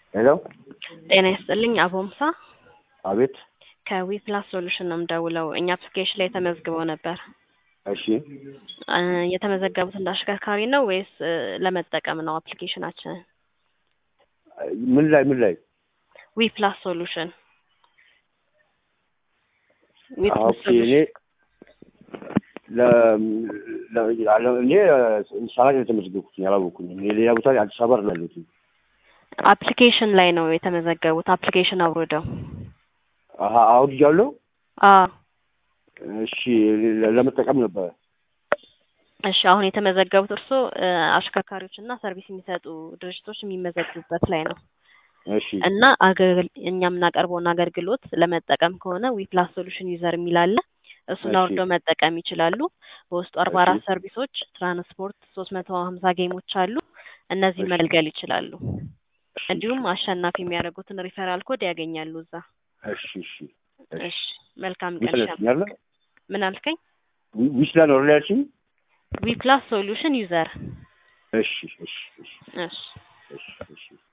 ሄሎ ጤና ይስጥልኝ አቦምሳ አቤት ከዊፕላስ ሶሉሽን ነው የምደውለው። እኛ አፕሊኬሽን ላይ ተመዝግበው ነበር። እሺ እ የተመዘገቡት እንደ አሽከርካሪ ነው ወይስ እ ለመጠቀም ነው አፕሊኬሽናችንን? ምን ላይ ምን ላይ ዊፕላስ ሶሉሽን ኦኬ እኔ ለ ለ- ያለ- እኔ ሰዓት የተመዘገብኩት አላወኩኝ። እኔ ሌላ ቦታ ላይ አዲስ አበባ ነው ያለሁት። አፕሊኬሽን ላይ ነው የተመዘገቡት። አፕሊኬሽን አውርደው። አሀ አውርጃለሁ። አዎ እሺ ለ- ለመጠቀም ነበረ። እሺ አሁን የተመዘገቡት እርስዎ እ አሽከርካሪዎች እና ሰርቪስ የሚሰጡ ድርጅቶች የሚመዘግቡበት ላይ ነው እሺ እና አገልግል እኛ የምናቀርበውን አገልግሎት ለመጠቀም ከሆነ ዊፕላስ ሶሉሽን ዩዘር የሚል አለ። እሱን እሺ። አውርደው መጠቀም ይችላሉ። በውስጡ አርባ አራት እሺ። ሰርቪሶች፣ ትራንስፖርት፣ ሶስት መቶ ሀምሳ ጌሞች አሉ። እነዚህ እሺ። መገልገል ይችላሉ። እንዲሁም አሸናፊ የሚያደርጉትን ሪፈራል ኮድ ያገኛሉ እዛ። እሺ እሺ እሺ መልካም ቀን። ዊስላ ሻም ያለ ምን አልከኝ? ዊስላ ነው አይደል ያልሽኝ? ዊፕላስ ሶሉሽን ዩዘር እሺ እሺ እሺ እሺ እሺ እሺ